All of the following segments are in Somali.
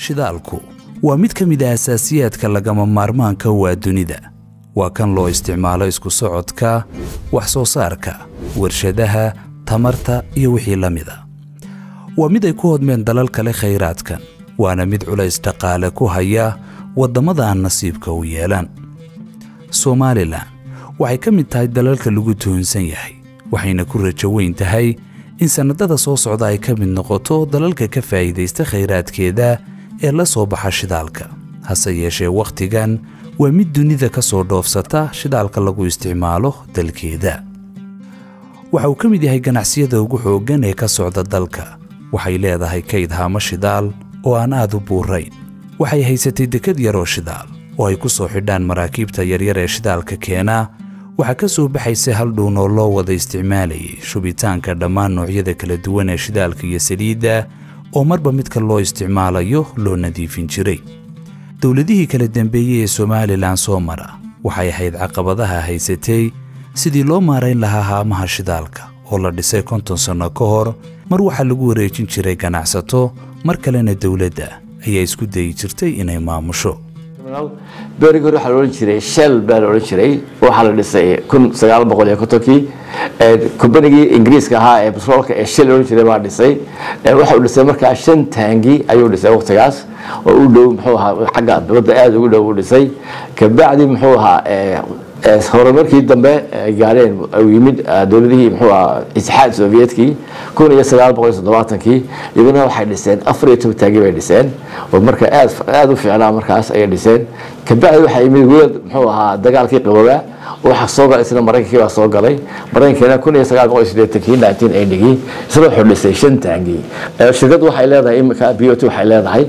shidaalku waa mid ka mid a asaasiyaadka lagama maarmaanka waa dunida waa kan loo isticmaalo isku socodka wax soo saarka warshadaha tamarta iyo wixii la mida waa mid ay ku hodmeen dalal kale khayraadkan waana mid culays dhaqaale ku haya waddamada aan nasiibka u yeelan somalilan waxay ka mid tahay dalalka lagu tuhunsan yahay waxayna ku rajo weyn tahay in sannadada soo socda ay ka mid noqoto dalalka ka faa'iidaysta khayraadkeeda ee la soo baxa shidaalka hase yeeshee wakhtigan waa mid dunida ka soo dhoofsata shidaalka lagu isticmaalo dalkeeda waxa uu ka mid yahay ganacsiyada ugu xooggan ee ka socda dalka waxay leedahay kayd haamo shidaal oo aan aad u buurayn waxay haysatay dekad yaroo shidaal oo ay ku soo xidhaan maraakiibta yaryar ee shidaalka keena waxaa ka soo baxaysa hal dhuun oo loo wada isticmaalayay shubitaanka dhammaan noocyada kala duwan ee shidaalka iyo saliidda oo marba midka loo isticmaalayo loo nadiifin jiray dowladihii kala dambeeyey ee somalilan soo mara waxay ahayd caqabadaha haysatay sidii loo maarayn lahaa haamaha shidaalka oo la dhisay konton sanno ka hor mar waxaa lagu wareejin jiray ganacsato mar kalena dowladda ayaa isku dayi jirtay inay maamusho berigi hore waxaa la odhan jiray shell baa la odhan jiray waxaa la dhisay kun sagaal boqol iyo kontonkii kombanigii ingiriiska ahaa ee batroolka ee shell la odhan jiray baa dhisay waxa uu dhisay markaa shan taangi ayuu dhisay waqtigaas oo u dhow muxuu ahaa xagga badda aada ugu dhow u dhisay kabacdi muxuu ahaa horumarkii dambe gaareen uu yimid dowladihii muxuu ahaa itixaad soviyedkii kun iyo sagaal boqol iyo toddobaatankii iyaguna waxay dhiseen afar iyo toban taagi bay dhiseen oo marka aad aada u fiicnaa markaas ayay dhiseen kabacdi waxaa yimid weel muxuu ahaa dagaalkii qabooba waxaa soo galay isna maraykankii baa soo galay maraykankiina kun iyo sagaal boqol iyo siddeetankii nineteen eightygii isna wuxuu dhisay shan taangi shirkaddu waxay leedahay imika b o t waxay leedahay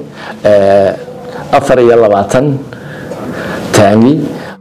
afar iyo labaatan taangi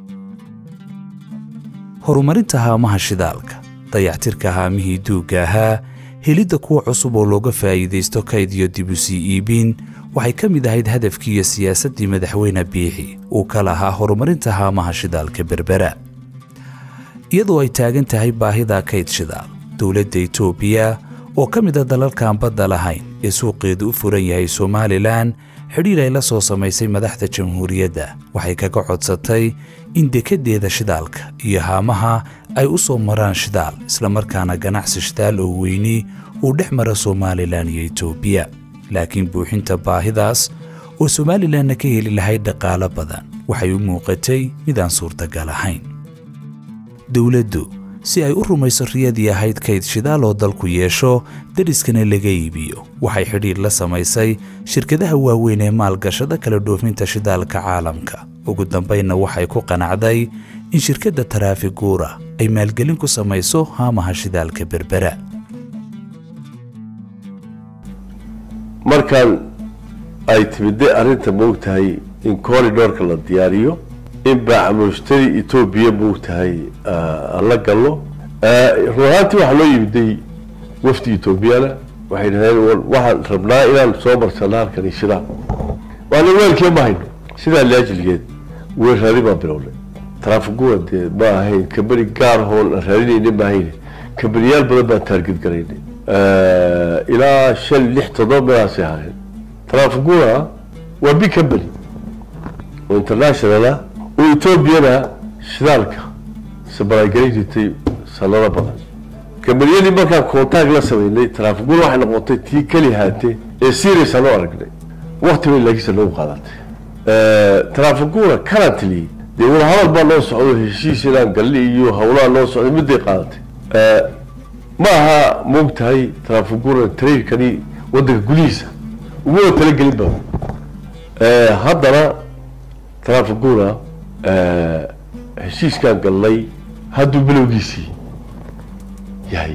horumarinta haamaha shidaalka dayactirka haamihii duugga ahaa helidda kuwa cusub oo looga faa'iidaysto kayd iyo dib u sii iibin waxay ka mid ahayd hadafkii iyo siyaasaddii madaxweyne biixi uu ka lahaa horumarinta haamaha shidaalka berbera iyadoo ay taagan tahay baahida kayd shidaal dowladda etoobiya oo ka mid a dalalkaan badda lahayn ee suuqeedu u furan yahay somalilan xidhiir ay la soo samaysay madaxda jamhuuriyadda waxay kaga codsatay in dekeddeeda shidaalka iyo haamaha ay u soo maraan shidaal islamarkaana ganacsi shidaal oo weyni uu dhex mara somalilan iyo etoobiya laakiin buuxinta baahidaas oo somalilanna ka heli lahayd dhaqaalo badan waxay u muuqatay midaan suurtagal ahayn dowladdu si ay u rumayso riyadii ahayd kayd shidaal oo dalku yeesho dariskana laga iibiyo waxay xidhiir la samaysay shirkadaha waaweyn ee maalgashada kala dhoofinta shidaalka caalamka ugu dambaynna waxay ku qanacday in shirkadda taraafiguura ay maalgelin ku samayso haamaha shidaalka berbera markaan ay timidday arrinta moogtahay in corridorka la diyaariyo in baacamushtari etoobiya moogtahay aan la galno run ahaantii waxaa loo yimiday wafdi etoobiyana waxay dhaheen waxaan rabnaa inaan soo marsano halkani shidaal waana weelkee ma hayno sidaa laajilgeed weerraadi baan bilownay taraafiguura dee ma ahayn kambani gaar hoon aan raadinayna ma ahayne kambaniyaal badan baan taarged garaynay ilaa shan lix toddoba meelaasay ahaayeen taraafiguura waa big company oo internationala oo etoobiyana shidaalka sabaraagelin jirtay sanado badan kambaniyadii markaan contact la sameynay taraafiguura waxay noqotay tii keli haate ee serious aan u aragnay wakti bay laakiinse noogu qaadatay taraafiguura currently dee wadahadal baa noo socdo heshiis inaan galli iyo hawlaha noo socday midday qaadatay ma aha moogtahay taraafiguura tariirkani wadanka gudihiisa uguna talagelin ba haddana taraafiguura heshiiskaan galnay hadduu bilowgiisii yahay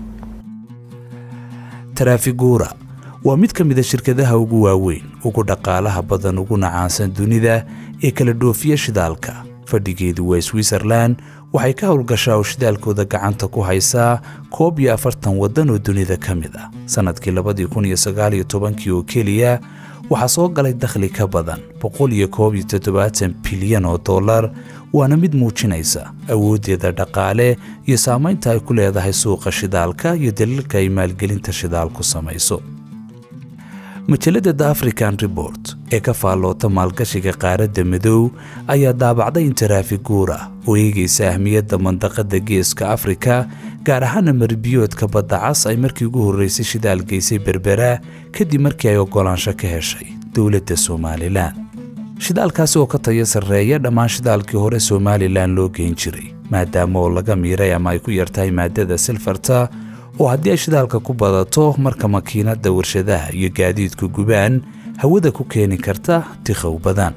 taraafiguura waa mid ka mida shirkadaha ugu waaweyn ugu dhaqaalaha badan uguna caansan dunida ee kala dhoofiya shidaalka fadhigeedu waa switzerlan waxay ka howlgashaa oo shidaalkooda gacanta ku haysaa koob iyo afartan waddan oo dunida ka mid ah sannadkii labadii kun iyo sagaal iyo tobankii oo keliya waxaa soo galay dakhli ka badan boqol iyo koob iyo toddobaatan bilyan oo dollar waana mid muujinaysa awooddeeda dhaqaale iyo saamaynta ay ku leedahay suuqa shidaalka iyo daliilka ay maalgelinta shidaal ku samayso majalladda the african report ee ka faalloota maalgashiga qaaradda madow ayaa daabacday in taraafiguura oo eegaysa ahmiyadda mandaqadda geeska afrika gaar ahaana marbiyoodka badda cas ay markii ugu horraysay shidaal geysay berbera kadib markii ay oggolaansho ka heshay dowladda somalilan shidaalkaasi oo ka tayo sarreeya dhammaan shidaalkii hore somalilan loo geyn jiray maadaama oo laga miiray ama ay ku yartahay maaddada silfarta oo haddii ay shidaalka ku badato marka makiinadda warshadaha iyo gaadiidku gubaan hawada ku keeni karta tikhow badan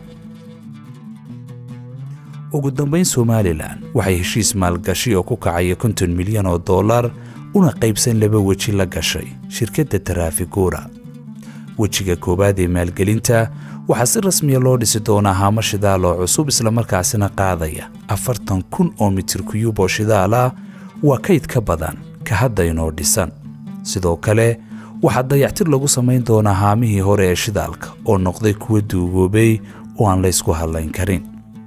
ugu dambayn somalilan waxay heshiis maalgashi oo ku kacaya konton milyan oo dollar una qaybsan laba weji la gashay shirkadda taraafiguura wejiga koowaad ee maalgelinta waxaa si rasmiya loo dhisi doonaa haamo shidaal oo cusub islamarkaasina qaadaya afartan kun oo mitir kuyub oo shidaal ah waa kayd ka badan ka hadda inoo dhisan sidoo kale waxaa dayactir lagu samayn doonaa haamihii hore ee shidaalka oo noqday kuwa duugoobay oo aan laysku hadlayn karin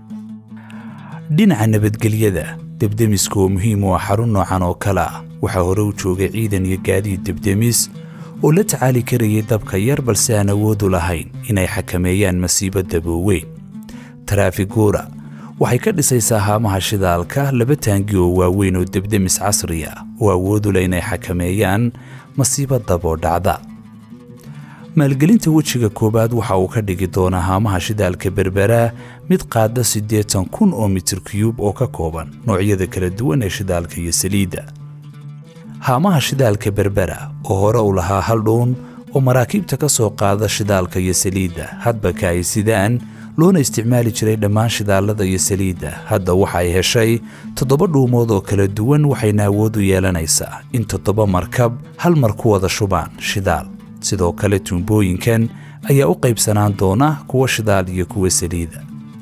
dhinaca nabadgelyada debdemiska oo muhiim u ah xarun noocan oo kale ah waxaa hore u joogay ciidan iyo gaadiid debdemis oo la tacaali karayay dabka yar balse aan awoodu lahayn inay xakameeyaan masiibo dabooweyn taraafiguura waxay ka dhisaysaa haamaha shidaalka laba taangi oo waaweyn oo debdemis casri ah oo awoodu leh inay xakameeyaan masiibo daboo dhacda maalgelinta wejiga koowaad waxa uu ka dhigi doonaa haamaha shidaalka berbera mid qaada siddeetan kun oo mitir kiyub oo ka kooban noocyada kala duwan ee shidaalka iyo saliidda haamaha shidaalka berbera oo hore u lahaa hal dhuun oo maraakiibta ka soo qaada shidaalka iyo saliidda hadba ka ay sidaan loona isticmaali jiray dhammaan shidaalada iyo saliidda hadda waxa ay heshay toddoba dhuumood oo kala duwan waxayna awood u yeelanaysaa in toddoba markab hal mar ku wada shubaan shidaal sidoo kale tuumbooyinkan ayaa u qaybsanaan doona kuwa shidaal iyo kuwa saliida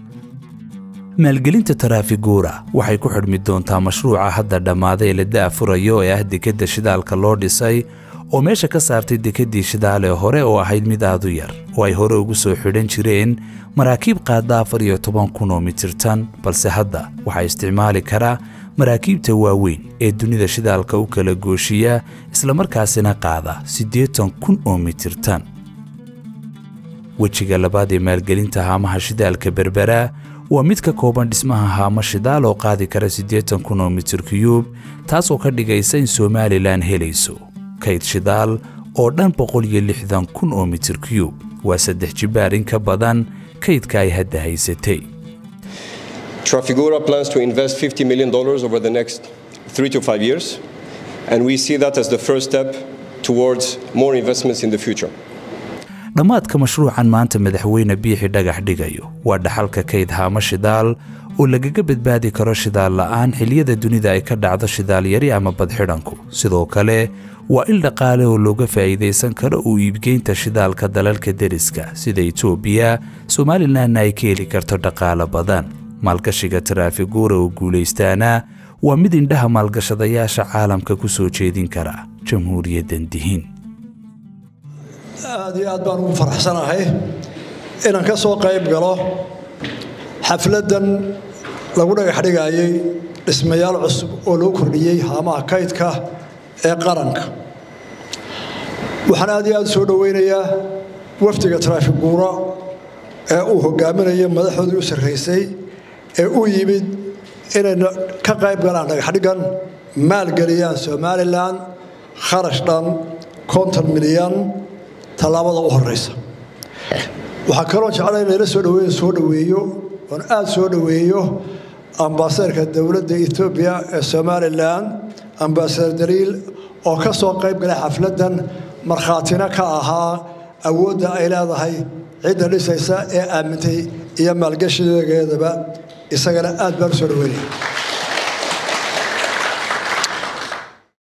maalgelinta taraafiguura waxay ku xidhmi doontaa mashruuca hadda dhammaaday ee la da'afurayo ee ah dekedda shidaalka loo dhisay oo meesha ka saartay dekeddii shidaalee hore oo ahayd mid aadu yar oo ay hore ugu soo xidhan jireen maraakiib qaada afar iyo toban kun oo mitirtan balse hadda waxaa isticmaali kara maraakiibta waaweyn ee dunida shidaalka u kala gooshiya islamarkaasina qaada siddeetan kun oo mitirtan wejiga labaad ee maalgelinta haamaha shidaalka berbera waa mid ka kooban dhismaha haamo shidaal oo qaadi kara siddeetan kun oo mitir kiyuub taasoo ka dhigaysa in somalilan helayso kayd shidaal oo dhan boqol iyo lixdan kun oo mitir kiyuub waa saddex jibbaar in ka badan kaydka ay hadda haysatay Trafigura plans to invest $50 million over the next three to five years, and we see that as the first step towards more investments in the future. dhammaadka mashruucan maanta madaxweyne biixi dhagax dhigayo waa dhaxalka kayd haamo shidaal oo lagaga badbaadi karo shidaal la'aan xilliyada dunida ay ka dhacdo shidaal yari ama badxidhanku sidoo kale waa il dhaqaale oo looga faa'iidaysan karo uu iibgeynta shidaalka dalalka deriska sida etoobiya somalilanna ay ka heli karto dhaqaale badan maalgashiga taraafiguura oo guulaystaana waa mid indhaha maalgashadayaasha caalamka ku soo jeedin kara jamhuuriyaddan dihin aad iyo aad baan ugu faraxsanahay inaan ka soo qayb galo xafladdan lagu dhagax dhigayay dhismayaal cusub oo loo kordhiyey haamaha kaydka ee qaranka waxaan aad iyo aad soo dhoweynayaa wafdiga taraafiguura ee uu hogaaminayo madaxoodii u sarraysay ee u yimid inayna ka qayb galaan dhagaxdhigan maalgeliyaan somalilan kharash dhan konton milyan tallaabada u horeysa waxaa kaloo jeclay layla soo dhaweeyo soo dhaweeyo oon aada soo dhaweeyo ambaasadarka dowladda etoobiya ee somalilan ambaasadar daliil oo ka soo qayb galay xafladdan markhaatina ka ahaa awoodda ay leedahay cidda dhisaysa ee aamintay iyo maalgashigeedaba isagana aad baan u soo dhaweynaya